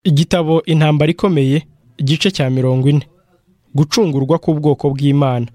igitabo intambara ikomeye igice cya mirongo ine gucungurwa k'ubwoko bw'imana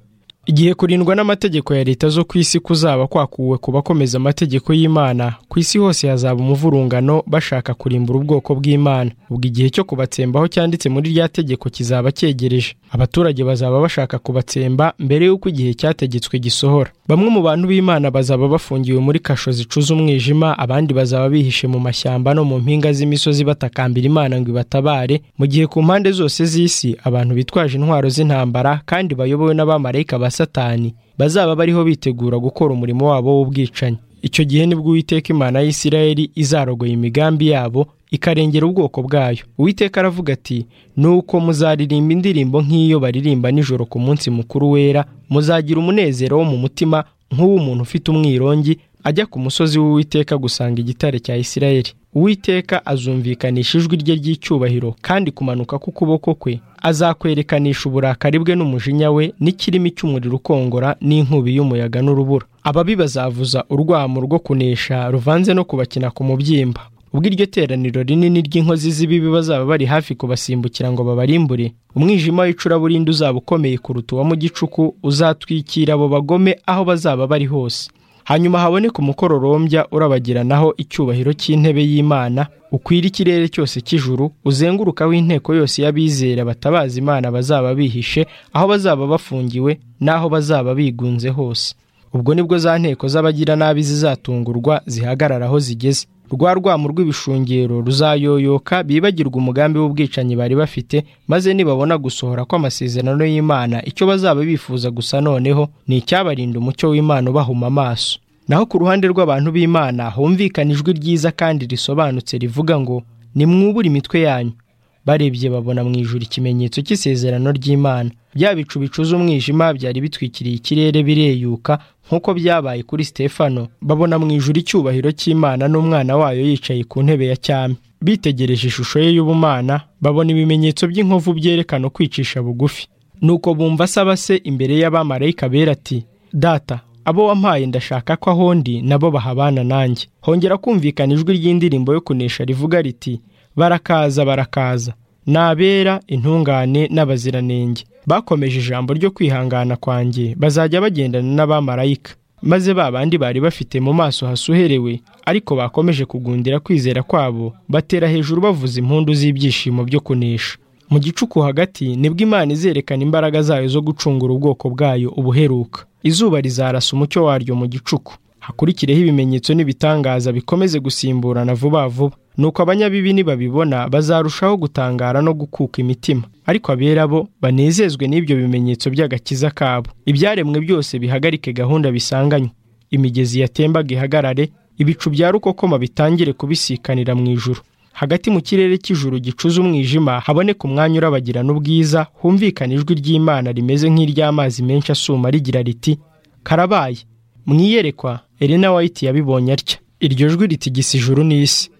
igihe kurindwa n'amategeko ya leta zo ku isi kuzaba kwakuwe ku bakomeza amategeko y'imana ku isi hose hazaba umuvurungano bashaka kurimbura ubwoko bw'imana ubwo igihe cyo kubatsembaho cyanditse muri rya tegeko kizaba cyegereje abaturage bazaba bashaka kubatsemba mbere y'uko igihe cyategetswe gisohora bamwe mu bantu b'imana bazaba bafungiwe muri kasho zicuza umwijima abandi bazaba bihishe mu mashyamba no mu mpinga z'imisozi batakambira imana ngo ibatabare mu gihe ku mpande zose z'isi abantu bitwaje intwaro z'intambara kandi bayobowe n'abamarayika ba satani bazaba bariho bitegura gukora umurimo wabo w'ubwicanyi icyo gihe nibwo uwiteka imana y'isirayeli izarogoye imigambi yabo ikarengera ubwoko bwayo uwiteka aravuga ati nuko muzaririmba indirimbo nk'iyo baririmba nijoro ku munsi mukuru wera muzagira umunezero wo mu mutima nk'uw'umuntu ufite umwirongi ajya ku musozi w'uwiteka gusanga igitare cya isirayeli uwiteka azumvikanisha ijwi rye ry'icyubahiro kandi kumanuka k'ukuboko kwe azakwerekanisha uburakari bwe n'umujinya we n'ikirimi cy'umuriro ukongora n'inkubi y'umuyaga n'urubura ababi bazavuza urwamo rwo kunesha ruvanze no kubakina ku mubyimba ubwo iryo teraniro rinini ry'inkozi z'ibibi bazaba bari hafi kubasimbukira ngo babarimbure umwijima w'icuraburindi uzaba ukomeye kuruta uwa mu gicuku uzatwikira abo bagome aho bazaba bari hose hanyuma haboneka umukororombya urabagiranaho icyubahiro cy'intebe y'imana ukwira ikirere cyose cy'ijuru uzengurukaho inteko yose y'abizera batabaza imana bazaba bihishe aho bazaba bafungiwe n'aho bazaba bigunze hose ubwo nibwo za nteko z'abagira nabi zizatungurwa zihagarara aho zigeze rwa rwamo rw'ibishungero ruzayoyoka bibagirwa umugambi w'ubwicanyi bari bafite maze nibabona gusohora kw'amasezerano y'imana icyo bazaba bifuza gusa noneho ni icyabarinda umucyo w'imana ubahuma amaso naho ku ruhande rw'abantu b'imana humvikana ijwi ryiza kandi risobanutse rivuga ngo nimwubure imitwe yanyu barebye babona mu ijuru ikimenyetso cy'isezerano ry'imana bya bicu bicuza umwijima byari bitwikiriye ikirere bireyuka nk'uko byabaye kuri stefano babona mu ijuru icyubahiro cy'imana n'umwana wayo yicaye ku ntebe ya cyami bitegereje ishusho ye y'ubumana babona ibimenyetso by'inkovu byerekana kwicisha bugufi nuko bumva asaba se imbere y'abamarayika bera ati data abo wampaye ndashaka ko aho ndi nabo bahabana nanjye hongera kumvikana ijwi ry'indirimbo yo kunesha rivuga riti barakaza barakaza nabera intungane n'abaziranenge bakomeje ijambo ryo kwihangana kwanjye bazajya bagendana n'abamarayika maze ba bandi bari bafite mu maso hasuherewe ariko bakomeje kugundira kwizera kwabo batera hejuru bavuza impundu z'ibyishimo byo kunesha mu gicuku hagati nibwo imana izerekana imbaraga zayo zo gucungura ubwoko bwayo ubuheruka izuba rizarasa umucyo waryo mu gicuku hakurikireho ibimenyetso n'ibitangaza bikomeze gusimburana vuba vuba nuko abanyabibi nibabibona bazarushaho gutangara no gukuka imitima ariko abera bo banezezwe n'ibyo bimenyetso by'agakiza kabo ibyaremwe byose bihagarike gahunda bisanganywe imigezi yatembaga ihagarare ibicu bya rukokoma bitangire kubisikanira mu ijuru hagati mu kirere cy'ijuru gicuza umwijima haboneka umwanya urabagirana ubwiza humvikana ijwi ry'imana rimeze nk'iry'amazi menshi asuma rigira riti karabaye mwiyerekwa Elena White yabibonye atya iryo jwi ritigisa ijuru n'isi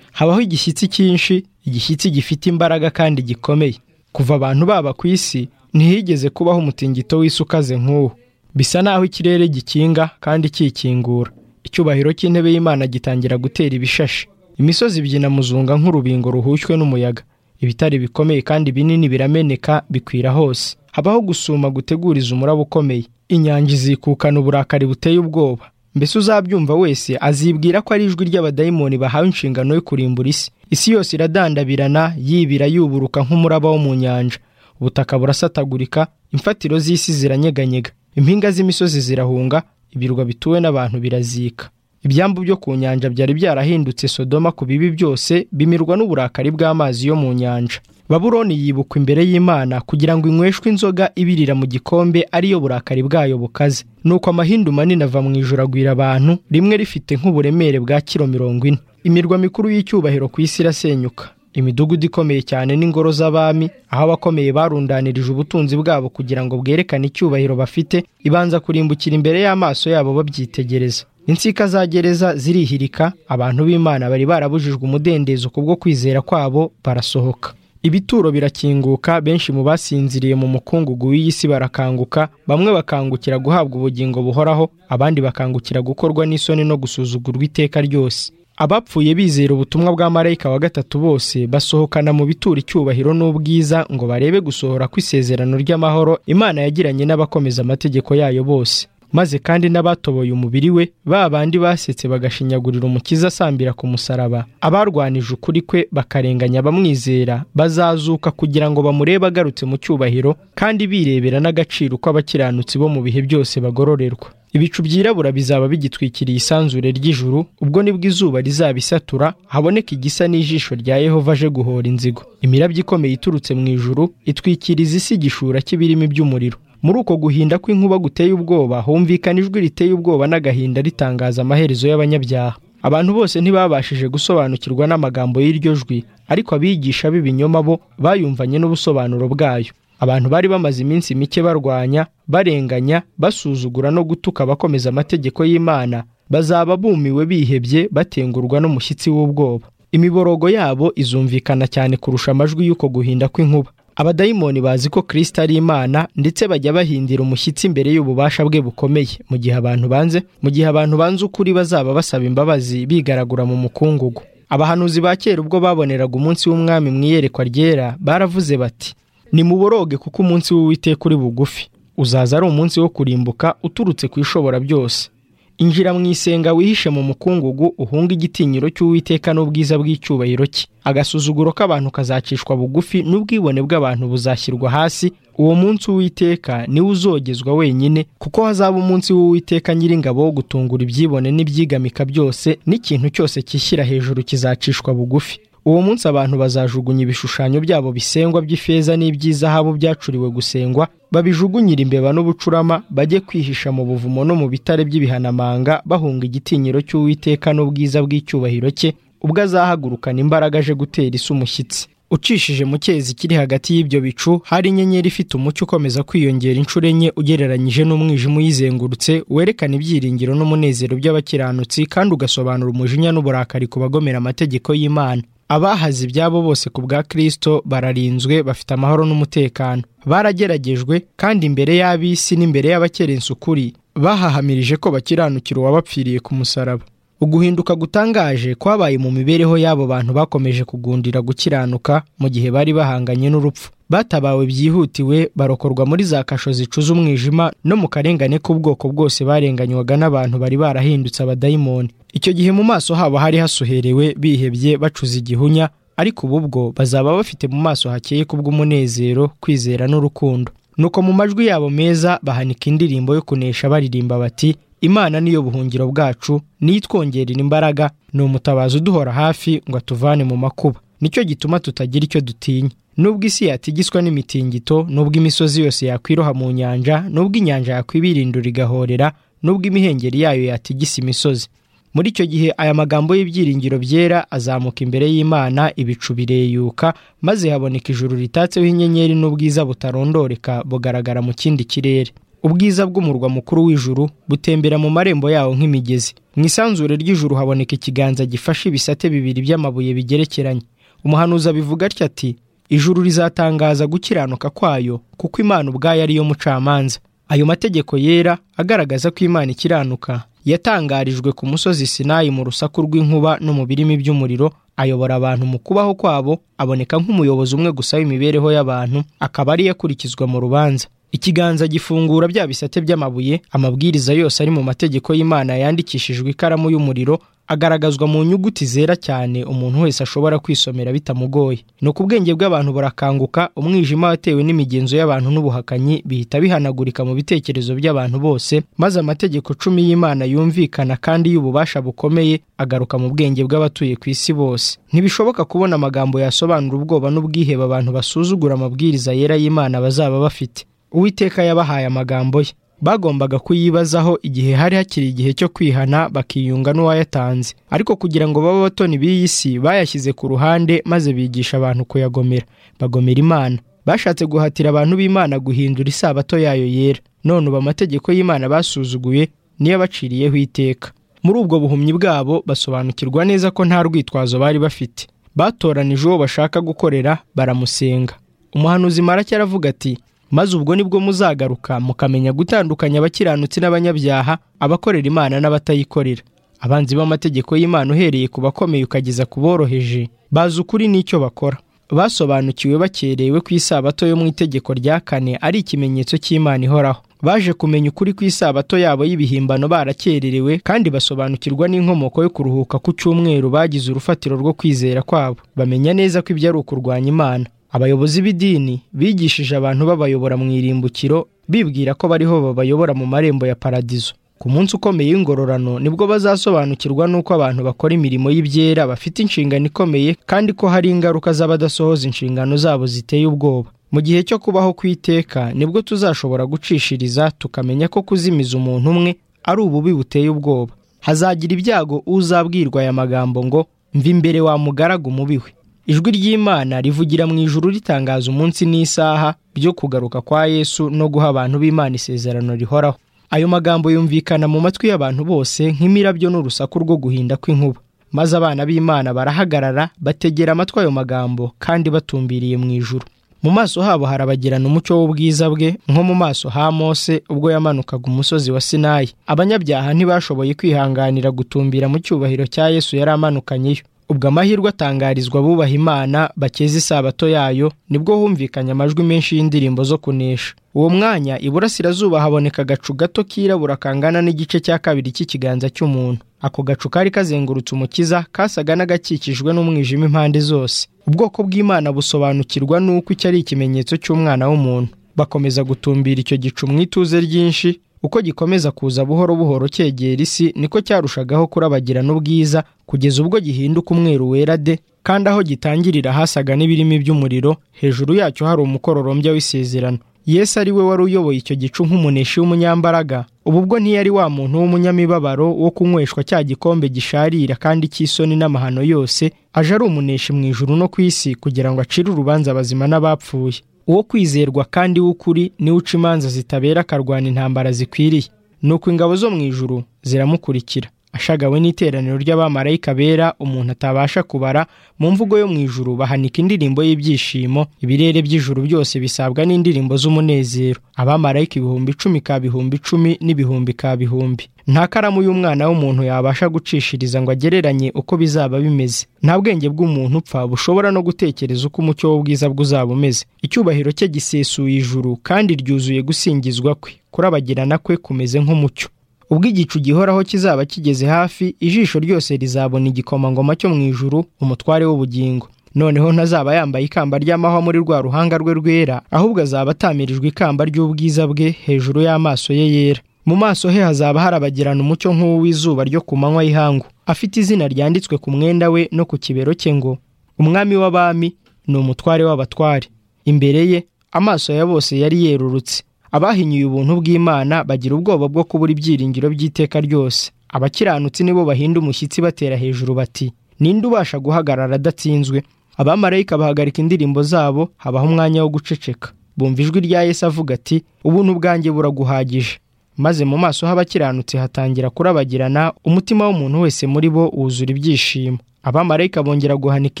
habaho igishyitsi cyinshi igishyitsi gifite imbaraga kandi gikomeye kuva abantu baba ku isi ntihigeze kubaho umutingito w'isi ukaze nk'uwo bisa naho ikirere gikinga kandi kikingura icyubahiro cy'intebe y'imana gitangira gutera ibishashi imisozi ibyina muzunga nk'urubingo ruhushywe n'umuyaga ibitare bikomeye kandi binini birameneka bikwira hose habaho gusuma guteguriza umuraba ukomeye inyanja izikukana uburakari buteye ubwoba mbese uzabyumva wese azibwira ko ari ijwi ry'abadayimoni bahawe inshingano yo kurimbura isi isi yose iradandabirana yibira yuburuka nk'umuraba wo mu nyanja ubutaka burasatagurika imfatiro z'isi ziranyeganyega impinga z'imisozi zirahunga ibirwa bituwe n'abantu birazika ibyambu byo ku nyanja byari byarahindutse sodoma ku bibi byose bimirwa n'uburakari bw'amazi yo mu nyanja baburoni yibukwa imbere y'imana kugira ngo inyweshwe inzoga ibirira mu gikombe ariyo burakari bwayo bukaze nuko amahindu manini ava mu ijoro agwira abantu rimwe rifite nk'uburemere bwa kiro mirongo ine imirwa mikuru y'icyubahiro ku isi irasenyuka imidugudu ikomeye cyane n'ingoro z'abami aho abakomeye barundanirije ubutunzi bwabo kugira ngo bwerekane icyubahiro bafite ibanza kurimbukira imbere y'amaso yabo babyitegereza insika za gereza zirihirika abantu b'imana bari barabujijwe umudendezo kubwo kwizera kwabo barasohoka ibituro birakinguka benshi mu basinziriye mu mukungugu w'iyi si barakanguka bamwe bakangukira guhabwa ubugingo buhoraho abandi bakangukira gukorwa n'isoni no gusuzugurwa iteka ryose abapfuye bizera ubutumwa bwa marayika wa gatatu bose basohokana mu bitura icyubahiro n'ubwiza ngo barebe gusohora kw'isezerano ry'amahoro imana yagiranye n'abakomeza amategeko yayo bose maze kandi n'abatoboye umubiri we ba bandi basetse bagashinyagurira umukiza asambira ku musaraba abarwanije ukuri kwe bakarenganya abamwizera bazazuka kugira ngo bamurebe agarutse mu cyubahiro kandi birebera n'agaciro ko abakiranutsi bo mu bihe byose bagororerwa ibicu byirabura bizaba bigitwikiriye isanzure ry'ijuru ubwo nibwo izuba rizabisatura haboneka igisa n'ijisho rya yehova aje guhora inzigo imirabyo ikomeye iturutse mu ijuru itwikiriza isi igishura cy'ibirimi by'umuriro muri uko guhinda kw'inkuba guteye ubwoba humvikana ijwi riteye ubwoba n'agahinda ritangaza amaherezo y'abanyabyaha abantu bose ntibabashije gusobanukirwa n'amagambo y'iryo jwi ariko abigisha b'ibinyoma bo bayumvanye n'ubusobanuro bwayo abantu bari bamaze iminsi mike barwanya barenganya basuzugura no gutuka abakomeza amategeko y'imana bazaba bumiwe bihebye batengurwa n'umushyitsi w'ubwoba imiborogo yabo izumvikana cyane kurusha amajwi y'uko guhinda kw'inkuba abadayimoni bazi ko kirisita ari imana ndetse bajya bahindira umushyitsi imbere y'ububasha bwe bukomeye mu gihe abantu banze mu gihe abantu banze ukuri bazaba basaba imbabazi bigaragura mu mukungugu abahanuzi ba kera ubwo baboneraga umunsi w'umwami mu iyerekwa ryera baravuze bati nimuboroge kuko umunsi w'uwiteka uri bugufi uzaza ari umunsi wo kurimbuka uturutse ku ishobora byose injira mu isenga wihishe mu mukungugu uhunga igitinyiro cy'uwiteka n'ubwiza bw'icyubahiro cye agasuzuguro k'abantu kazacishwa bugufi n'ubwibone bw'abantu buzashyirwa hasi uwo munsi w'uwiteka niwe uzogezwa wenyine kuko hazaba umunsi w'uwiteka nyiringabo wo gutungura ibyibone n'ibyigamika byose n'ikintu cyose cyishyira hejuru kizacishwa bugufi uwo munsi abantu bazajugunya ibishushanyo byabo bisengwa by'ifeza n'iby'izahabu byacuriwe gusengwa babijugunyira imbeba n'ubucurama bajye kwihisha mu buvumo no mu bitare by'ibihanamanga bahunga igitinyiro cy'uwiteka n'ubwiza bw'icyubahiro cye ubwo azahagurukana imbaraga aje gutera isi umushyitsi ucishije mu cyezi kiri hagati y'ibyo bicu hari inyenyeri ifite umucyo ukomeza kwiyongera inshuro enye ugereranyije n'umwijima uyizengurutse werekana ibyiringiro n'umunezero by'abakiranutsi kandi ugasobanura umujinya n'uburakari ku bagomera amategeko y'imana abahaze ibyabo bose ku bwa kirisito bararinzwe bafite amahoro n'umutekano barageragejwe kandi imbere y'ab'isi n'imbere y'abakerensa ukuri bahahamirije ko bakiranukira uwabapfiriye ku musaraba uguhinduka gutangaje kwabaye mu mibereho y'abo bantu bakomeje kugundira gukiranuka mu gihe bari bahanganye n'urupfu batabawe byihutiwe barokorwa muri za kasho zicuza umwijima no mu karengane k'ubwoko bwose barenganywaga n'abantu bari barahindutse abadayimoni icyo gihe mu maso habo hari hasuherewe bihebye bacuza igihunya ariko ubu bwo bazaba bafite mu maso hakeye kubw'umunezero kwizera n'urukundo nuko mu majwi yabo meza bahanika indirimbo yo kunesha baririmba bati imana niyo buhungiro bwacu niyo itwongerera imbaraga ni umutabazi uduhora hafi ngo atuvane mu makuba nicyo gituma tutagira icyo dutinya nubwo isi yatigiswa n'imitingito nubwo imisozi yose yakwiroha mu nyanja nubwo inyanja yakwibirindura igahorera nubwo imihengeri yayo yatigisa imisozi muri icyo gihe aya magambo y'ibyiringiro byera azamuka imbere y'imana ibicu bireyuka maze haboneka ijuru ritatseho inyenyeri n'ubwiza butarondoreka bugaragara mu kindi kirere ubwiza bw'umurwa mukuru w'ijuru butembera mu marembo yawo nk'imigezi mu isanzure ry'ijuru haboneka ikiganza gifashe ibisate bibiri by'amabuye bigerekeranye umuhanuzi abivuga atya ati ijuru rizatangaza gukiranuka kwayo kuko imana ubwayo ariyo mucamanza ayo mategeko yera agaragaza ko imana ikiranuka yatangarijwe ku musozi sinayi mu rusaku rw'inkuba no mu birimi by'umuriro ayobora abantu mu kubaho kwabo aboneka nk'umuyobozi umwe gusa w'imibereho y'abantu akaba ariyo akurikizwa mu rubanza ikiganza gifungura bya bisate by'amabuye amabwiriza yose ari mu mategeko y'imana yandikishijwe ikaramu y'umuriro agaragazwa mu nyuguti zera cyane umuntu wese ashobora kwisomera bitamugoye ni uko ubwenge bw'abantu burakanguka umwijima watewe n'imigenzo y'abantu n'ubuhakanyi bihita bihanagurika mu bitekerezo by'abantu bose maze amategeko cumi y'imana yumvikana kandi y'ububasha bukomeye agaruka mu bwenge bw'abatuye ku isi bose ntibishoboka kubona amagambo yasobanura ubwoba n'ubwihebe abantu basuzugura amabwiriza yera y'imana bazaba bafite uwiteka yabahaye amagambo ye bagombaga kuyibazaho igihe hari hakiri igihe cyo kwihana bakiyunga n'uwayatanze ariko kugira ngo babe abatoni b'iyi si bayashyize ku ruhande maze bigisha abantu kuyagomera bagomera imana bashatse guhatira abantu b'imana guhindura isabato yayo yera none ubu amategeko y'imana basuzuguye niyo abaciriyeho iteka muri ubwo buhumyi bwabo basobanukirwa neza ko nta rwitwazo bari bafite batoranije uwo bashaka gukorera baramusenga umuhanuzi marake aravuga ati maze ubwo nibwo muzagaruka mukamenya gutandukanya abakiranutsi n'abanyabyaha abakorera imana n'abatayikorera abanzi b'amategeko y'imana uhereye ku bakomeye ukageza ku boroheje bazi ukuri n'icyo bakora basobanukiwe bakerewe ku isabato yo mu itegeko rya kane ari ikimenyetso cy'imana ihoraho baje kumenya ukuri ku isabato yabo y'ibihimbano barakererewe kandi basobanukirwa n'inkomoko yo kuruhuka ku cyumweru bagize urufatiro rwo kwizera kwabo bamenya neza ko ibyo ari ukurwanya imana abayobozi b'idini bigishije abantu babayobora mu irimbukiro bibwira ko bariho babayobora mu marembo ya paradizo ku munsi ukomeye w'ingororano nibwo bazasobanukirwa n'uko abantu bakora imirimo y'ibyera bafite inshingano ikomeye kandi ko hari ingaruka z'abadasohoza inshingano zabo ziteye ubwoba mu gihe cyo kubaho ku iteka nibwo tuzashobora gucishiriza tukamenya ko kuzimiza umuntu umwe ari ububi buteye ubwoba hazagira ibyago uzabwirwa aya magambo ngo mva imbere wa mugaragu mubi we ijwi ry'imana rivugira mu ijuru ritangaza umunsi n'isaha byo kugaruka kwa yesu no guha abantu b'imana isezerano rihoraho ayo magambo yumvikana mu matwi y'abantu bose nk'imirabyo n'urusaku rwo guhinda kw'inkuba maze abana b'imana barahagarara bategera amatwi ayo magambo kandi batumbiriye mu ijuru mu maso habo harabagirana umucyo w'ubwiza bwe nko mu maso ha mose ubwo yamanukaga umusozi wa sinayi abanyabyaha ntibashoboye kwihanganira gutumbira mu cyubahiro cya yesu yari amanukanyeyo ubwo amahirwe atangarizwa abubaha imana bakeza isabato yayo nibwo humvikanye amajwi menshi y'indirimbo zo kunesha uwo mwanya iburasirazuba haboneka agacu gato kirabura kangana n'igice cya kabiri cy'ikiganza cy'umuntu ako gacu kari kazengurutse umukiza kasaga n'agakikijwe n'umwijima impande zose ubwoko bw'imana busobanukirwa n'uko icyo ari ikimenyetso cy'umwana w'umuntu bakomeza gutumbira icyo gicu mu ituze ryinshi uko gikomeza kuza buhoro buhoro cyegera isi niko cyarushagaho kurabagirana ubwiza kugeza ubwo gihinduka umweru wera de kandi aho gitangirira hasaga n'ibirimi by'umuriro hejuru yacyo hari umukororombya w'isezerano yesu ari we wari uyoboye icyo gicu nk'umuneshi w'umunyambaraga ubu ubwo ntiyari wa muntu w'umunyamibabaro wo kunyweshwa cya gikombe gisharira kandi cy'isoni n'amahano yose aje ari umuneshi mu ijuru no ku isi kugira ngo acire urubanza abazima n'abapfuye uwo kwizerwa kandi w'ukuri niwe uca imanza zitabera akarwana intambara zikwiriye nuko ingabo zo mu ijuru ziramukurikira ashagawe n'iteraniro ry'abamarayika bera umuntu atabasha kubara mu mvugo yo mu ijuru bahanika indirimbo y'ibyishimo ibirere by'ijuru byose bisabwa n'indirimbo z'umunezero abamarayika ibihumbi icumi ka bihumbi icumi n'ibihumbi ka bihumbi nta karamu y'umwana w'umuntu yabasha gucishiriza ngo agereranye uko bizaba bimeze nta bwenge bw'umuntu upfa bushobora no gutekereza uko umucyo w'ubwiza bwe uzaba umeze icyubahiro cye gisesuye ijuru kandi ryuzuye gusingizwa kwe kurabagirana kwe kumeze nk'umucyo ubwo igicu gihoraho kizaba kigeze hafi ijisho ryose rizabona igikomangoma cyo mu ijuru umutware w'ubugingo noneho ntazaba yambaye ikamba ry'amahwa muri rwa ruhanga rwe rwera ahubwo azaba atamirijwe ikamba ry'ubwiza bwe hejuru y'amaso ye yera mu maso he hazaba harabagirana umucyo nk'uw'izuba ryo ku manywa y'ihangu afite izina ryanditswe ku mwenda we no ku kibero cye ngo umwami w'abami ni umutware w'abatware imbere ye amaso ya bose yari yerurutse abahinyuye ubuntu bw'imana bagira ubwoba bwo kubura ibyiringiro by'iteka ryose abakiranutsi nibo bahinda umushyitsi batera hejuru bati ninde ubasha guhagarara adatsinzwe abamarayika bahagarika indirimbo zabo habaho umwanya wo guceceka bumva ijwi rya yesu avuga ati ubuntu bwanjye buraguhagije maze mu maso h'abakiranutsi hatangira kurabagirana umutima w'umuntu wese muri bo wuzura ibyishimo abamarayika bongera guhanika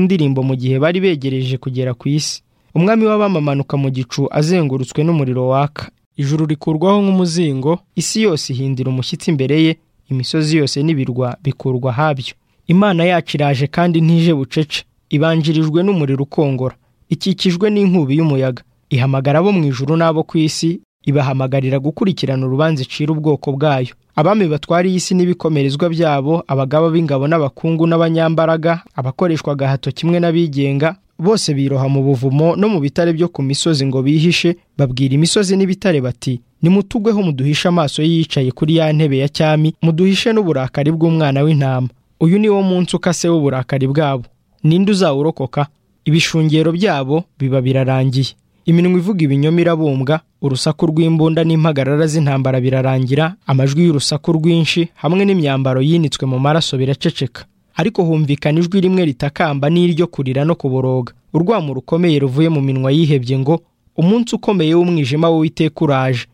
indirimbo mu gihe bari begereje kugera ku isi umwami w'abamanuka mu gicu azengurutswe n'umuriro waka ijuru rikurwaho nk'umuzingo isi yose ihindira umushyitsi imbere ye imisozi yose n'ibirwa bikurwa habyo imana yacu iraje kandi ntije bucece ibanjirijwe n'umuriro ukongora ikikijwe n'inkubi y'umuyaga ihamagara abo mu ijuru n'abo ku isi ibahamagarira gukurikirana urubanza icira ubwoko bwayo abami batwara iyi si n'ibikomerezwa byabo abagaba b'ingabo n'abakungu n'abanyambaraga abakoreshwa agahato kimwe n'abigenga bose biroha mu buvumo no mu bitare byo ku misozi ngo bihishe babwira imisozi n'ibitare bati nimutugweho muduhishe amaso yicaye kuri ya ntebe ya cyami muduhishe n'uburakari bw'umwana w'intama uyu ni wo munsi ukase w'uburakari bwabo ninde uzawurokoka ibishungero byabo biba birarangiye iminwa ivuga ibinyoma irabumbwa urusaku rw'imbunda n'impagarara z'intambara birarangira amajwi y'urusaku rwinshi hamwe n'imyambaro yinitswe mu maraso biraceceka ariko humvikana ijwi rimwe ritakamba n'iryo kurira no kuboroga urwamo rukomeye ruvuye mu minwa yihebye ngo umunsi ukomeye w'umwijima w'uwiteka uraje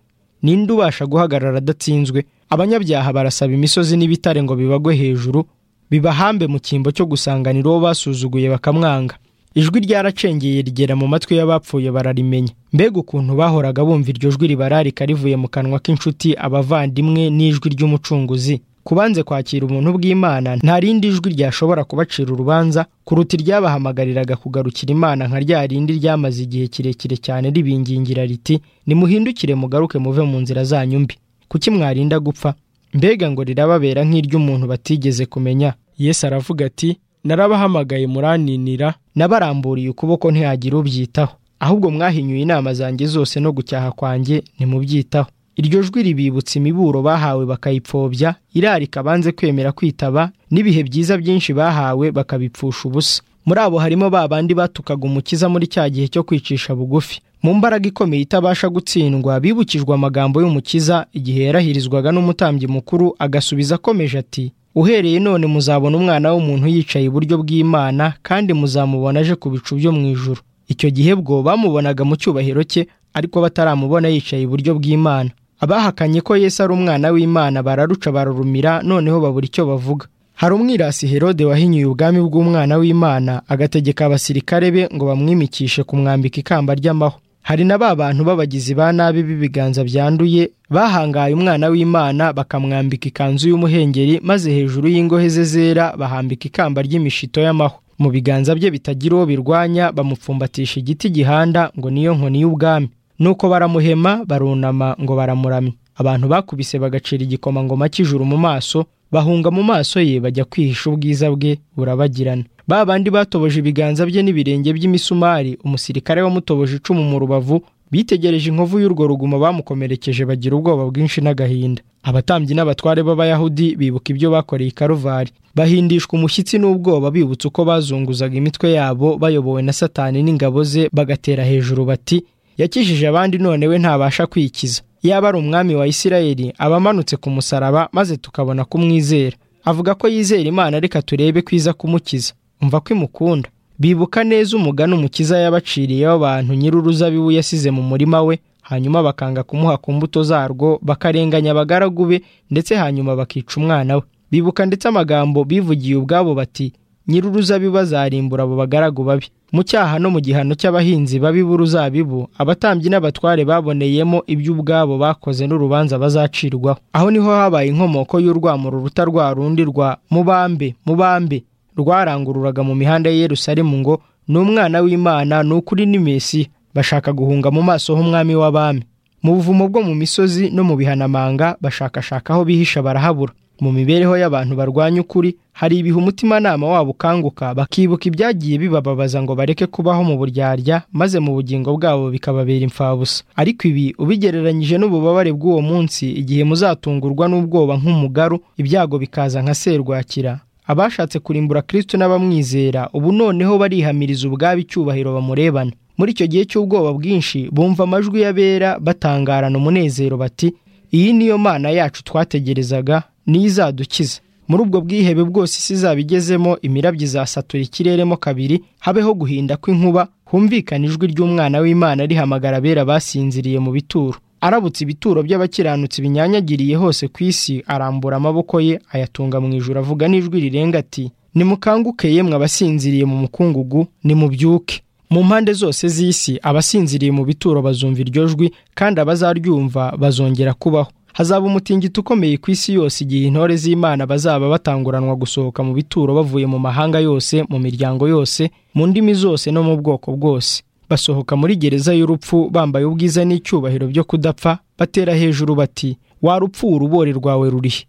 ninde ubasha guhagarara adatsinzwe abanyabyaha barasaba imisozi n'ibitare ngo bibagwe hejuru bibahambe mu cyimbo cyo gusanganira uwo basuzuguye bakamwanga ijwi ryaracengeye rigera mu matwi y'abapfuye bararimenya mbega ukuntu bahoraga bumva iryo jwi ribararika rivuye mu kanwa k'inshuti abavandimwe n'ijwi ry'umucunguzi kubanze kwakira umuntu bw'imana nta rindi jwi ryashobora kubacira urubanza kuruta iryabahamagariraga kugarukira imana nka rya rindi ryamaze igihe kirekire cyane ribingingira riti nimuhindukire mugaruke muve mu nzira zanyu mbi kuki mwarinda gupfa mbega ngo rirababera nk'iry'umuntu batigeze kumenya yesu aravuga ati narabahamagaye muraninira nabaramburiye ukuboko ntihagira ubyitaho ahubwo mwahinyuye inama zanjye zose no gucyaha kwanjye ntimubyitaho iryo jwi ribibutsa imiburo bahawe bakayipfobya irarika banze kwemera kwitaba n'ibihe byiza byinshi bahawe bakabipfusha ubusa muri abo harimo ba bandi batukaga umukiza muri cya gihe cyo kwicisha bugufi mu mbaraga ikomeye itabasha gutsindwa bibukijwe amagambo y'umukiza igihe yarahirizwaga n'umutambyi mukuru agasubiza akomeje ati uhereye none muzabona umwana w'umuntu yicaye iburyo bw'imana kandi muzamubona aje ku bicu byo mu ijuru icyo gihe bwo bamubonaga mu cyubahiro cye ariko bataramubona yicaye iburyo bw'imana abahakanye ko yesu ari umwana w'imana bararuca bararumira noneho babura icyo bavuga hari umwirasi herode wahinyuye ubwami bw'umwana w'imana agategeka abasirikare be ngo bamwimikishe kumwambika ikamba ry'amahwa hari na ba bantu b'abagizi ba nabi b'ibiganza byanduye bahangaye umwana w'imana bakamwambika ikanzu y'umuhengeri maze hejuru y'ingohe ze zera bahambika ikamba ry'imishito y'amahwa mu biganza bye bitagira uwo birwanya bamupfumbatisha igiti gihanda ngo niyo nkoni y'ubwami nuko baramuhema barunama ngo baramuramya abantu bakubise bagacira igikomangoma cy'ijuru mu maso bahunga mu maso ye bajya kwihisha ubwiza bwe burabagirana ba bandi batoboje ibiganza bye n'ibirenge by'imisumari umusirikare wamutoboje icumu mu rubavu bitegereje inkovu y'urwo rugumo bamukomerekeje bagira ubwoba bwinshi n'agahinda abatambyi n'abatware b'abayahudi bibuka ibyo bakoreye i karuvari bahindishwa umushyitsi n'ubwoba bibutse uko bazunguzaga imitwe yabo bayobowe na satani n'ingabo ze bagatera hejuru bati yakijije abandi none we ntabasha kwikiza yaba ari umwami wa isirayeli aba amanutse ku musaraba maze tukabona kumwizera avuga ko yizera imana reka turebe kwiza kumukiza umva ko imukunda bibuka neza umugani umukiza yabaciriyeho abantu nyir'uruzabibu yasize mu murima we hanyuma bakanga kumuha ku mbuto zarwo bakarenganya abagaragu be ndetse hanyuma bakica umwana we bibuka ndetse amagambo bivugiye ubwabo bati nyir'uruzabibu azarimbura abo bagaragu babi mu cyaha no mu gihano cy'abahinzi babi b'uruzabibu abatambyi n'abatware baboneyemo ibyo ubwabo bakoze n'urubanza bazacirwaho aho niho habaye inkomoko y'urwamo ruruta rwa rundi rwa mubambe mubambe rwarangururaga mu mihanda ya Yerusalemu ngo ni umwana w'imana ni ukuri ni mesi bashaka guhunga mu maso h'umwami w'abami mu buvumo bwo mu misozi no mu bihanamanga bashakashaka aho bihisha barahabura mu mibereho y'abantu barwanya ukuri hari ibihe umutimanama wabo ukanguka bakibuka ibyagiye bibababaza ngo bareke kubaho mu buryarya maze mu bugingo bwabo bikababera imfabusa ariko ibi ubigereranyije n'ububabare bw'uwo munsi igihe muzatungurwa n'ubwoba nk'umugaru ibyago bikaza nka serwakira abashatse kurimbura Kristo n'abamwizera ubu noneho barihamiriza ubwabo icyubahiro bamurebana muri icyo gihe cy'ubwoba bwinshi bumva amajwi y'abera batangarana umunezero bati iyi niyo mana yacu twategerezaga niyo izadukiza muri ubwo bwihebe bwose isi izaba igezemo imirabyo izasatura ikireremo kabiri habeho guhinda kw'inkuba humvikana ijwi ry'umwana w'imana rihamagara abera basinziriye mu bituro arabutse ibituro by'abakiranutsi binyanyagiriye hose ku isi arambura amaboko ye ayatunga mu ijoro avuga n'ijwi rirenga ati nimukanguke yemwe abasinziriye mu mukungugu nimubyuke mu mpande zose z'isi abasinziriye mu bituro bazumva iryo jwi kandi abazaryumva bazongera kubaho hazaba umutingito ukomeye ku isi yose igihe intore z'imana bazaba batanguranwa gusohoka mu bituro bavuye mu mahanga yose mu miryango yose mu ndimi zose no mu bwoko bwose basohoka muri gereza y'urupfu bambaye ubwiza n'icyubahiro byo kudapfa batera hejuru bati warupfu urubore rwawe rurihe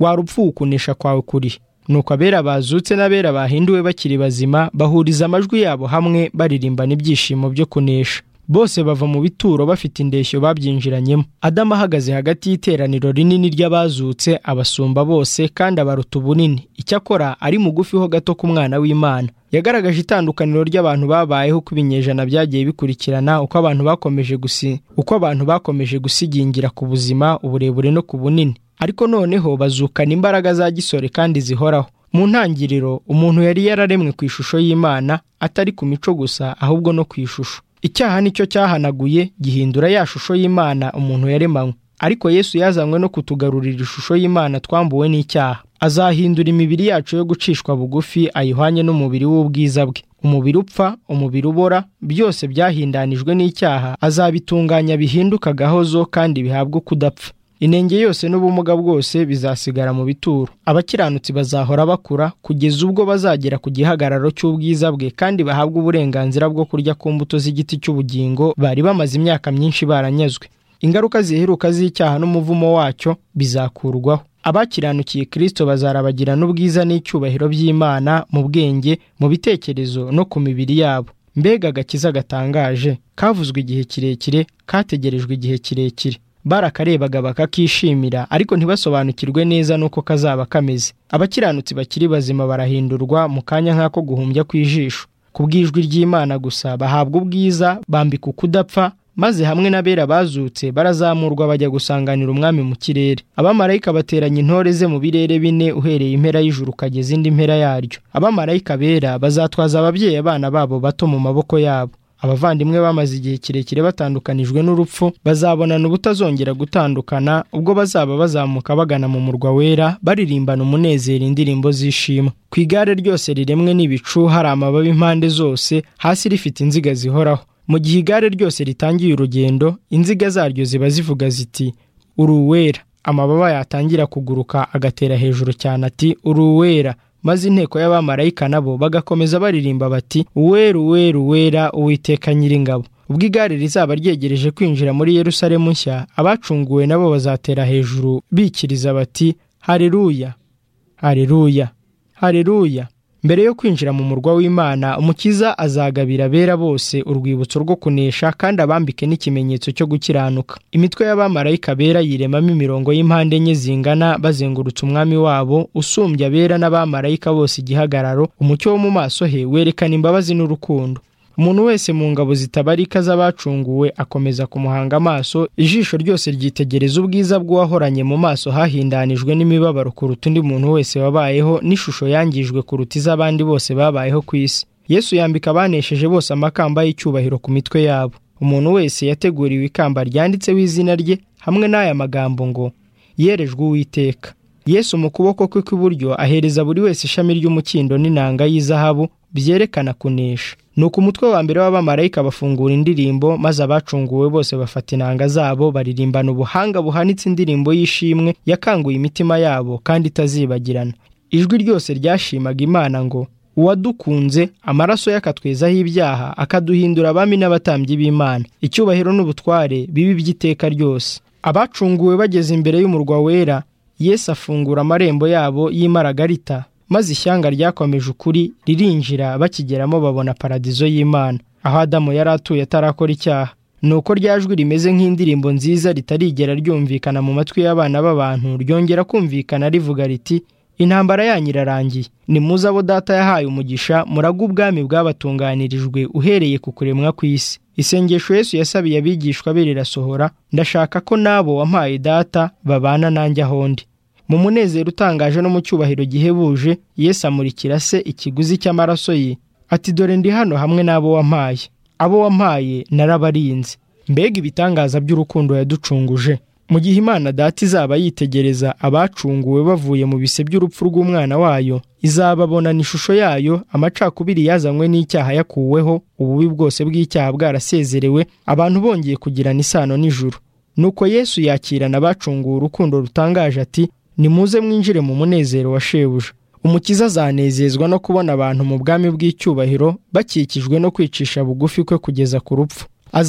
warupfu ukunesha kwawe kurihe nuko abera bazutse n'abera bahinduwe bakiri bazima bahuriza amajwi yabo hamwe baririmbana ibyishimo byo kunesha bose bava mu bituro bafite indeshyo babyinjiranyemo adamu ahagaze hagati y'iteraniro rinini ry'abazutse abasumba bose kandi abaruta ubunini icyakora ari mugufi ho gato ku mwana w'imana yagaragaje itandukaniro ry'abantu babayeho uko ibinyejana byagiye bikurikirana uko abantu bakomeje gusi uko abantu bakomeje gusigingira ku buzima uburebure no ku bunini ariko noneho bazukana imbaraga za gisore kandi zihoraho mu ntangiriro umuntu yari yararemwe ku ishusho y'imana atari ku mico gusa ahubwo no ku ishusho icyaha nicyo cyahanaguye gihindura ya shusho y'imana umuntu yaremanywe ariko yesu yazanywe no kutugarurira ishusho y'imana twambuwe n'icyaha azahindura imibiri yacu yo gucishwa bugufi ayihwanye n'umubiri w'ubwiza bwe umubiri upfa umubiri ubora byose byahindanijwe n'icyaha azabitunganya bihinduka gahozo kandi bihabwa ukudapfa inenge yose n'ubumuga bwose bizasigara mu bituro abakiranutsi bazahora bakura kugeza ubwo bazagera ku gihagararo cy'ubwiza bwe kandi bahabwa uburenganzira bwo kurya ku mbuto z'igiti cy'ubugingo bari bamaze imyaka myinshi baranyazwe ingaruka ziheruka z'icyaha n'umuvumo wacyo bizakurwaho abakiranukiye kirisito bazarabagirana ubwiza n'icyubahiro by'imana mu bwenge mu bitekerezo no ku mibiri yabo mbega agakiza gatangaje kavuzwe igihe kirekire kategerejwe igihe kirekire barakarebaga bakakishimira ariko ntibasobanukirwe neza n'uko kazaba kameze abakiranutsi bakiri bazima barahindurwa mu kanya nk'ako guhumbya kw'ijisho ku bw'ijwi ry'imana gusa bahabwa ubwiza bambika ukudapfa maze hamwe n'abera bazutse barazamurwa bajya gusanganira umwami mu kirere abamarayika bateranya intore ze mu birere bine uhereye impera y'ijuru ukageza indi mpera yaryo abamarayika bera bazatwaza ababyeyi abana babo bato mu maboko yabo abavandimwe bamaze igihe kirekire batandukanijwe n'urupfu bazabonana ubutazongera gutandukana ubwo bazaba bazamuka bagana mu murwa wera baririmbana umunezero indirimbo z'ishima ku igare ryose riremwe n'ibicu hari amababi impande zose hasi rifite inziga zihoraho mu gihe igare ryose ritangiye urugendo inziga zaryo ziba zivuga ziti uri uwera amababa yatangira kuguruka agatera hejuru cyane ati uri uwera maze inteko y'abamarayika nabo bagakomeza baririmba bati uwera uwera uwera uwiteka nyiringabo ubwo igare rizaba ryegereje kwinjira muri yerusalemu nshya abacunguwe nabo bazatera hejuru bikiriza bati hareruya hareruya hareruya mbere yo kwinjira mu murwa w'imana umukiza azagabira abera bose urwibutso rwo kunesha kandi abambike n'ikimenyetso cyo gukiranuka imitwe y'abamarayika bera yiremamo imirongo y'impande enye zingana bazengurutse umwami wabo usumbya abera n'abamarayika bose igihagararo umucyo wo mu maso he werekana imbabazi n'urukundo umuntu wese mu ngabo zitabarika z'abacunguwe akomeza kumuhanga amaso ijisho ryose ryitegereza ubwiza bw'uwahoranye mu maso hahindanijwe n'imibabaro kuruta undi muntu wese wabayeho n'ishusho yangijwe kuruta iz'abandi bose babayeho ku isi yesu yambika abanesheje bose amakamba y'icyubahiro ku mitwe yabo umuntu wese yateguriwe ikamba ryanditseho izina rye hamwe n'aya magambo ngo yerejwe uwiteka yesu mu kuboko kwe kw'iburyo ahereza buri wese ishami ry'umukindo n'inanga y'izahabu byerekana kunesha nuko umutwe wa mbere w'abamarayika bafungura indirimbo maze abacunguwe bose bafata inanga zabo baririmbana ubuhanga buhanitse indirimbo y'ishimwe yakanguye imitima yabo kandi itazibagirana ijwi ryose ryashimaga imana ngo uwadukunze amaraso ye akatwezaho ibyaha akaduhindura abami n'abatambyi b'imana icyubahiro n'ubutware bibi by'iteka ryose abacunguwe bageze imbere y'umurwa wera yesu afungura amarembo yabo y'imaragarita maze ishyanga ryakomeje ukuri ririnjira bakigeramo babona paradizo y'imana aho adamu yari atuye atarakora icyaha ni uko ryajwi rimeze nk'indirimbo nziza ritarigera ryumvikana mu matwi y'abana b'abantu ryongera kumvikana rivuga riti intambara yanyu irarangiye ni muze abo data yahaye umugisha murage ubwami bwabatunganirijwe uhereye ku kuremwa kw'isi isengesho Yesu yasabiye abigishwa be rirasohora ndashaka ko n'abo wampaye data babana nanjye aho ndi mu munezero utangaje no mu cyubahiro gihebuje Yesu amurikira se ikiguzi cy'amaraso ye ati dore ndi hano hamwe n'abo wampaye abo wampaye narabarinze mbega ibitangaza by'urukundo yaducunguje mu gihe imana data izaba yitegereza abacunguwe bavuye mu bise by'urupfu rw'umwana wayo izababonana ishusho yayo amacakubiri yazanywe n'icyaha yakuweho ububi bwose bw'icyaha bwarasezerewe abantu bongeye kugirana isano n'ijuru nuko yesu yakirana abacunguwe urukundo rutangaje ati nimuze mwinjire mu munezero wa shebuja umukiza azanezezwa no kubona abantu mu bwami bw'icyubahiro bakikijwe no kwicisha bugufi kwe kugeza ku rupfu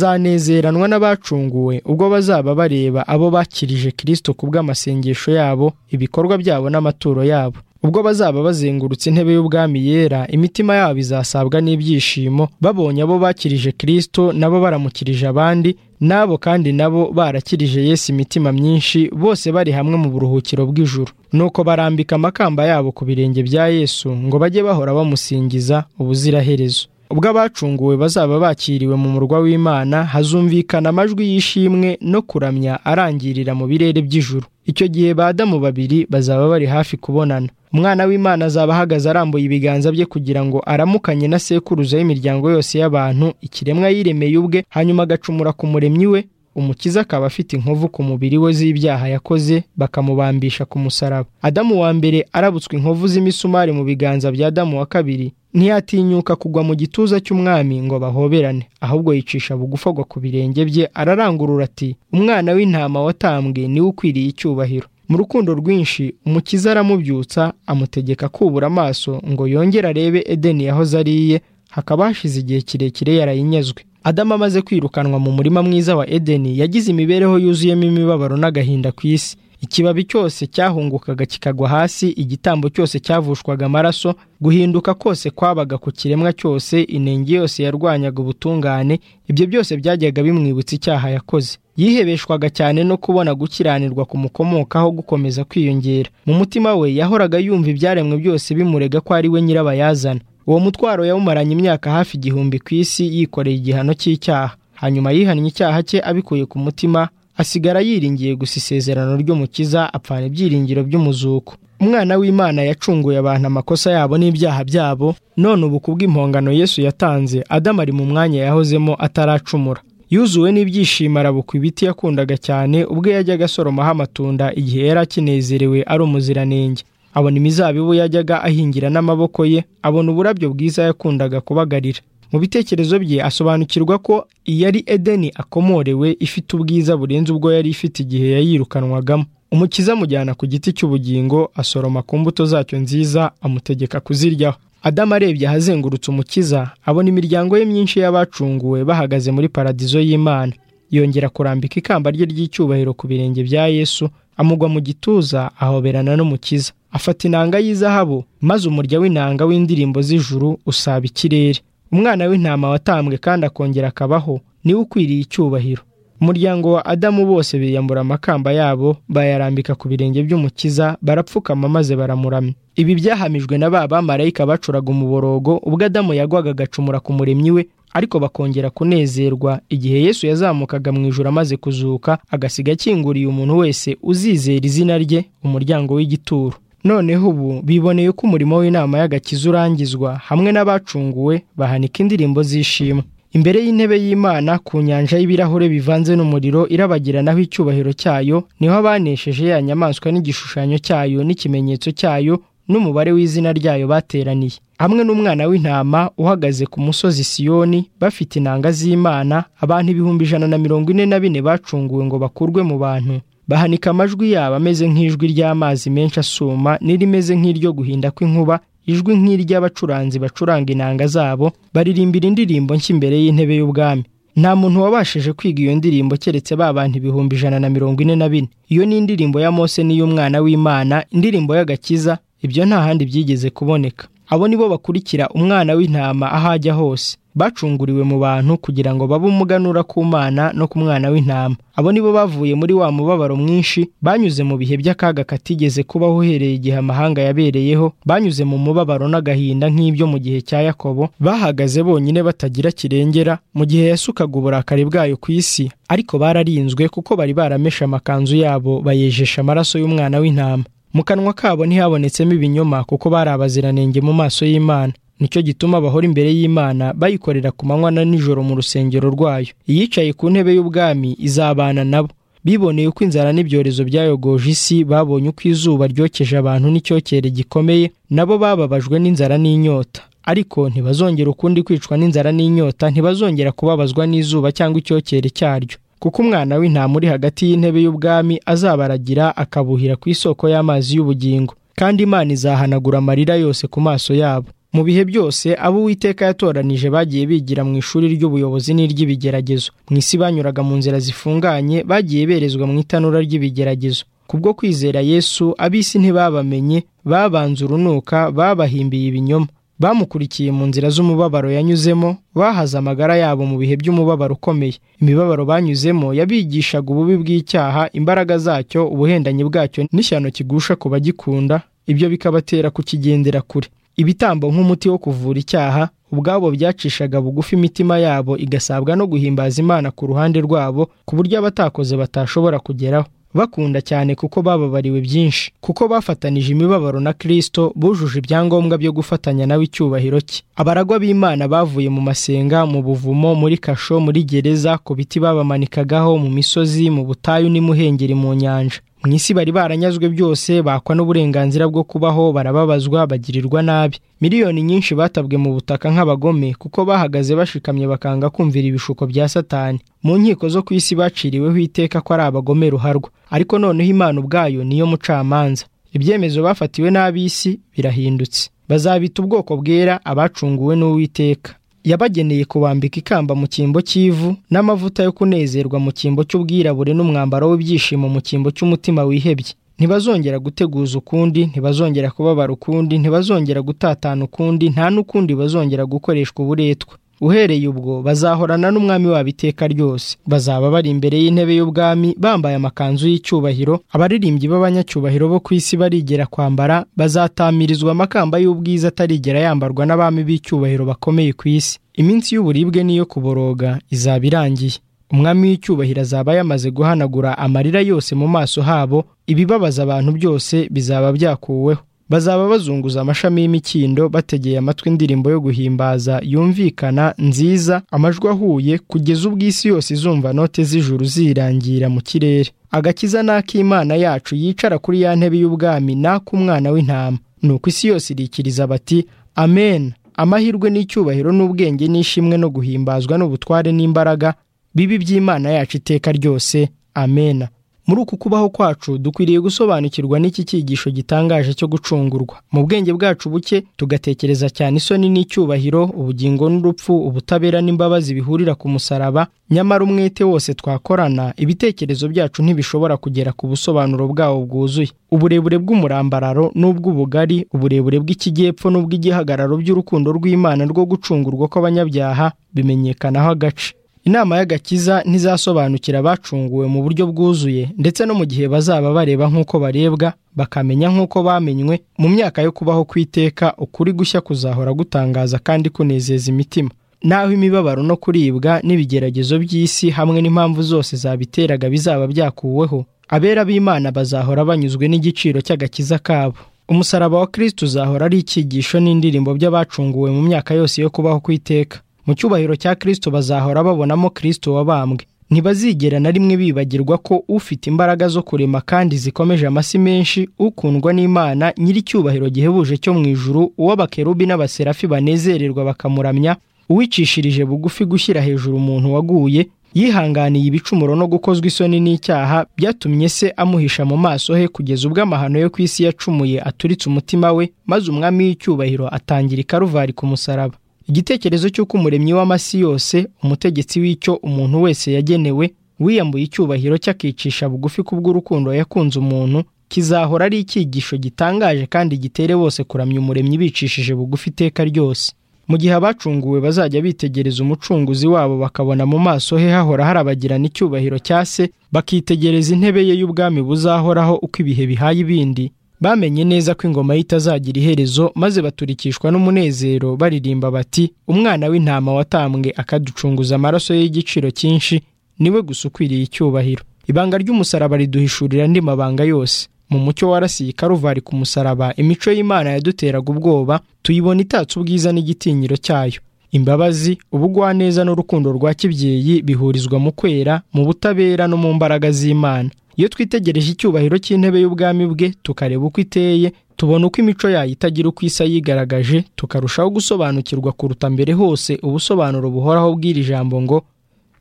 azanezeranwa n'abacunguwe ubwo bazaba bareba abo bakirije kirisito ku bw'amasengesho yabo ibikorwa byabo n'amaturo yabo ubwo bazaba bazengurutse intebe y'ubwami yera imitima yabo izasabwa n'ibyishimo babonye abo bakirije kirisito nabo baramukirije abandi n'abo kandi nabo barakirije Yesu imitima myinshi bose bari hamwe mu buruhukiro bw'ijuru nuko barambika amakamba yabo ku birenge bya yesu ngo bajye bahora bamusingiza ubuziraherezo ubwo abacunguwe bazaba bakiriwe mu murwa w'imana hazumvikana amajwi y'ishimwe no kuramya arangirira mu birere by'ijuru icyo gihe ba Adamu babiri bazaba bari hafi kubonana umwana w'imana azaba ahagaze arambuye ibiganza bye kugira ngo aramukanye na sekuruza y'imiryango yose y'abantu ikiremwa yiremeye ubwe hanyuma agacumura ku muremyi we umukiza akaba afite inkovu ku mubiri we z'ibyaha yakoze bakamubambisha ku musaraba adamu wa mbere arabutswe inkovu z'imisumari mu biganza bya adamu wa kabiri ntiyatinyuka kugwa mu gituza cy'umwami ngo bahoberane ahubwo yicisha bugufi agwa ku birenge bye ararangurura ati umwana w'intama watambwe niwe ukwiriye icyubahiro mu rukundo rwinshi umukiza aramubyutsa amutegeka kubura amaso ngo yongere arebe edeni yahoze ariye hakaba hashize igihe kirekire yarayinyazwe adamu amaze kwirukanwa mu murima mwiza wa edeni yagize imibereho yuzuyemo imibabaro n'agahinda ku isi ikibabi cyose cyahungukaga kikagwa hasi igitambo cyose cyavushwaga amaraso guhinduka kose kwabaga ku kiremwa cyose inenge yose yarwanyaga ubutungane ibyo byose byajyaga bimwibutsa icyaha yakoze yihebeshwaga cyane no kubona gukiranirwa kumukomokaho gukomeza kwiyongera mu mutima we yahoraga yumva ibyaremwe byose bimurega ko ari we nyirabayazana uwo mutwaro yawumaranye imyaka hafi igihumbi ku isi yikoreye igihano cy'icyaha hanyuma yihannye icyaha cye abikuye ku mutima asigara yiringiye gusa isezerano ry'umukiza apfana ibyiringiro by'umuzuko umwana w'imana yacunguye abantu amakosa yabo n'ibyaha byabo none ubu kubw'impongano yesu yatanze adamu ari mu mwanya yahozemo ataracumura yuzuwe n'ibyishimo arabukwa ibiti yakundaga cyane ubwo yajyaga asoromaho amatunda igihe yari akinezerewe ari umuziranenge abona imizabibu yajyaga ahingira n'amaboko ye abona uburabyo bwiza yakundaga kubagarira mu bitekerezo bye asobanukirwa ko iyari edeni akomorewe ifite ubwiza burenze ubwo yari ifite igihe yayirukanwagamo umukiza amujyana ku giti cy'ubugingo asoroma ku mbuto zacyo nziza amutegeka kuziryaho adamu arebye ahazengurutse umukiza abona imiryango ye myinshi y'abacunguwe bahagaze muri paradizo y'imana yongera kurambika ikamba rye ry'icyubahiro ku birenge bya yesu amugwa mu gituza ahoberana n'umukiza afata inanga y'izahabu maze umurya w'inanga w'indirimbo z'ijuru usaba ikirere umwana w'intama watambwe kandi akongera akabaho niwe ukwiriye icyubahiro umuryango wa adamu bose biyambura amakamba yabo bayarambika ku birenge by'umukiza barapfukama maze baramuramya ibi byahamijwe na ba bamarayika bacuraga umuborogo ubwo adamu yagwaga agacumura ku muremyi we ariko bakongera kunezerwa igihe yesu yazamukaga mu ijoro amaze kuzuka agasiga akinguriye umuntu wese uzizera izina rye umuryango w'igituro noneho ubu biboneye ko umurimo w'inama y'agakiza urangizwa hamwe n'abacunguwe bahanika indirimbo z'ishimwe imbere y'intebe y'imana ku nyanja y'ibirahure bivanze n'umuriro irabagiranaho icyubahiro cyayo niho abanesheje ya nyamaswa n'igishushanyo cyayo n'ikimenyetso cyayo n'umubare w'izina ryayo bateraniye hamwe n'umwana w'intama uhagaze ku musozi siyoni bafite inanga z'imana abantu ibihumbi ijana na mirongo ine na bine bacunguwe ngo bakurwe mu bantu bahanika amajwi yabo ameze nk'ijwi ry'amazi menshi asuma n'irimeze nk'iryo guhinda kw'inkuba ijwi nk'iry'abacuranzi bacuranga inanga zabo baririmbira indirimbo nshya imbere y'intebe y'ubwami nta muntu wabashije kwiga iyo ndirimbo keretse ba bantu ibihumbi ijana na mirongo ine na bine iyo ni indirimbo ya mose n'iy'umwana w'imana indirimbo y'agakiza ibyo nta handi byigeze kuboneka abo nibo bakurikira umwana w'intama aho ajya hose bacunguriwe mu bantu kugira ngo babe umuganura ku mana no ku mwana w'intama abo nibo bavuye muri wa mubabaro mwinshi banyuze mu bihe by'akaga katigeze kubaho uhereye igihe amahanga yabereyeho banyuze mu mubabaro n'agahinda nk'ibyo mu gihe cya yakobo bahagaze bonyine batagira kirengera mu gihe yasukaga uburakari bwayo ku isi ariko bararinzwe kuko bari barameshe amakanzu yabo bayejesha amaraso y'umwana w'intama mu kanwa kabo ntihabonetsemo ibinyoma kuko bari abaziranenge mu maso y'imana nicyo gituma bahora imbere y'imana bayikorera ku manywa na nijoro mu rusengero rwayo iyicaye ku ntebe y'ubwami izabana nabo biboneye uko inzara n'ibyorezo byayogoje isi babonye uko izuba ryokeje abantu n'icyocyere gikomeye nabo bababajwe n'inzara n'inyota ariko ntibazongera ukundi kwicwa n'inzara n'inyota ntibazongera kubabazwa n'izuba cyangwa icyocyere cyaryo kuko umwana w'intama uri hagati y'intebe y'ubwami azabaragira akabuhira ku isoko y'amazi y'ubugingo kandi imana izahanagura amarira yose ku maso yabo mu bihe byose abo uwiteka yatoranije bagiye bigira mu ishuri ry'ubuyobozi n'iry'ibigeragezo mu isi banyuraga mu nzira zifunganye bagiye berezwa mu itanura ry'ibigeragezo kubwo kwizera yesu ab'isi ntibabamenye babanze urunuka babahimbiye ibinyoma bamukurikiye mu nzira z'umubabaro yanyuzemo bahaze amagara yabo mu bihe by'umubabaro ukomeye imibabaro banyuzemo yabigishaga ububi bw'icyaha imbaraga zacyo ubuhendanyi bwacyo n'ishyano kigusha ku bagikunda ibyo bikabatera kukigendera kure ibitambo nk'umuti wo kuvura icyaha ubwabo byacishaga bugufi imitima yabo igasabwa no guhimbaza imana ku ruhande rwabo ku buryo abatakoze batashobora kugeraho bakunda cyane kuko bababariwe byinshi kuko bafatanije imibabaro na kirisito bujuje ibyangombwa byo gufatanya nawe icyubahiro cye abaragwa b'imana bavuye mu masenga mu buvumo muri kasho muri gereza ku biti babamanikaga mu misozi mu butayu n'imuhengeri mu nyanja mu isi bari baranyazwe byose bakwa n'uburenganzira bwo kubaho barababazwa bagirirwa nabi miliyoni nyinshi batabwe mu butaka nk'abagome kuko bahagaze bashikamye bakanga kumvira ibishuko bya satani mu nkiko zo ku isi baciriweho iteka ko ari abagome ruharwa ariko noneho imana ubwayo niyo mucamanza ibyemezo bafatiwe n'ab'isi birahindutse bazabita ubwoko bwera abacunguwe n'uwiteka yabageneye kubambika ikamba mu cyimbo cy'ivu n'amavuta yo kunezerwa mu cyimbo cy'ubwirabure n'umwambaro w'ibyishimo mu cyimbo cy'umutima wihebye ntibazongera guteguza ukundi ntibazongera kubabara ukundi ntibazongera gutatana ukundi nta n'ukundi bazongera gukoreshwa uburetwa uhereye ubwo bazahorana n'umwami wabo iteka ryose bazaba bari imbere y'intebe y'ubwami bambaye amakanzu y'icyubahiro abaririmbyi b'abanyacyubahiro bo ku isi barigera kwambara bazatamirizwa amakamba y'ubwiza atarigera yambarwa n'abami b'icyubahiro bakomeye ku isi iminsi y'uburibwe n'iyo kuboroga izaba irangiye umwami w'icyubahiro azaba yamaze guhanagura amarira yose mu maso habo ibibabaza abantu byose bizaba byakuweho bazaba bazunguza amashami y'imikindo bategeye amatwi indirimbo yo guhimbaza yumvikana nziza amajwi ahuye kugeza ubwo isi yose izumva note z'ijuru zirangira mu kirere agakiza n'ak'imana yacu yicara kuri ya ntebe y'ubwami n'ak'umwana w'intama ni uko isi yose irikiriza bati amen amahirwe n'icyubahiro n'ubwenge n'ishimwe no guhimbazwa n'ubutware n'imbaraga bibi by'imana yacu iteka ryose amena muri uku kubaho kwacu dukwiriye gusobanukirwa n'iki cyigisho gitangaje cyo gucungurwa mu bwenge bwacu buke tugatekereza cyane isoni n'icyubahiro ubugingo n'urupfu ubutabera n'imbabazi bihurira ku musaraba nyamara umwete wose twakorana ibitekerezo byacu ntibishobora kugera ku busobanuro bwawo bwuzuye uburebure bw'umurambararo n'ubw'ubugari uburebure bw'ikijyepfo n'ubw'igihagararo by'urukundo rw'imana rwo gucungurwa kw'abanyabyaha bimenyekanaho agace inama y'agakiza ntizasobanukira abacunguwe mu buryo bwuzuye ndetse no mu gihe bazaba bareba nk'uko barebwa bakamenya nk'uko bamenywe mu myaka yo kubaho kw'iteka ukuri gushya kuzahora gutangaza kandi kunezeza imitima naho imibabaro no kuribwa n'ibigeragezo by'isi hamwe n'impamvu zose zabiteraga bizaba byakuweho abera b'imana bazahora banyuzwe n'igiciro cy'agakiza kabo umusaraba wa kirisiti uzahora ari icyigisho n'indirimbo by'abacunguwe mu myaka yose yo kubaho kw'iteka mu cyubahiro cya kirisito bazahora babonamo kirisito wabambwe ntibazigera na rimwe bibagirwa ko ufite imbaraga zo kurema kandi zikomeje amasi menshi ukundwa n'imana nyir'icyubahiro gihebuje cyo mu ijuru uw'abakerubi n'abaserafi banezererwa bakamuramya uwicishirije bugufi gushyira hejuru umuntu waguye yihanganiye ibicumuro no gukozwa isoni n'icyaha byatumye se amuhisha mu maso he kugeza ubwo amahano yo ku isi yacumuye aturitse umutima we maze umwami w'icyubahiro atangira ikaruvari ku musaraba igitekerezo cy'uko umuremyi w'amasi yose umutegetsi w'icyo umuntu wese yagenewe wiyambuye icyubahiro cy'akicisha bugufi kubw'urukundo yakunze umuntu kizahora ari icyigisho gitangaje kandi gitere bose kuramya umuremyi bicishije bugufi iteka ryose mu gihe abacunguwe bazajya bitegereza umucunguzi wabo bakabona mu maso he hahora harabagirana icyubahiro cya se bakitegereza intebe ye y'ubwami buzahoraho uko ibihe bihaye ibindi bamenye neza ko ingoma ye itazagira iherezo maze baturikishwa n'umunezero baririmba bati umwana w'intama watambwe akaducunguza amaraso ye y'igiciro cyinshi niwe gusa ukwiriye icyubahiro ibanga ry'umusaraba riduhishurira andi mabanga yose mu mucyo warasiye ikaruvari ku musaraba imico y'imana yaduteraga ubwoba tuyibona itatse ubwiza n'igitinyiro cyayo imbabazi ubugwaneza n'urukundo rwa kibyeyi bihurizwa mu kwera mu butabera no mu mbaraga z'imana iyo twitegereje icyubahiro cy'intebe y'ubwami bwe tukareba uko iteye tubona uko imico yayo itagira uko isa yigaragaje tukarushaho gusobanukirwa kuruta mbere hose ubusobanuro buhoraho bw'iri jambo ngo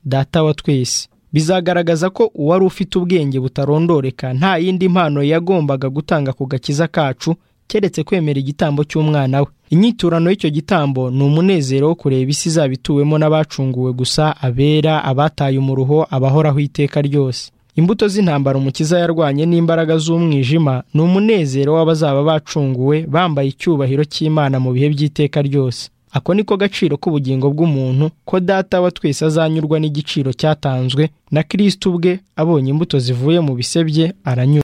data wa twese bizagaragaza ko uwari ufite ubwenge butarondoreka nta yindi mpano yagombaga gutanga ku gakiza kacu keretse kwemera igitambo cy'umwana we inyiturano y'icyo gitambo ni umunezero wo kureba isi izaba ituwemo n'abacunguwe gusa abera abataye umuruho abahoraho iteka ryose imbuto z'intambara umukiza yarwanye n'imbaraga z'umwijima ni umunezero w'abazaba bacunguwe bambaye icyubahiro cy'imana mu bihe by'iteka ryose ako ni ko gaciro k'ubugingo bw'umuntu ko data wa twese azanyurwa n'igiciro cyatanzwe na kirisiti ubwe abonye imbuto zivuye mu bise bye aranyurwa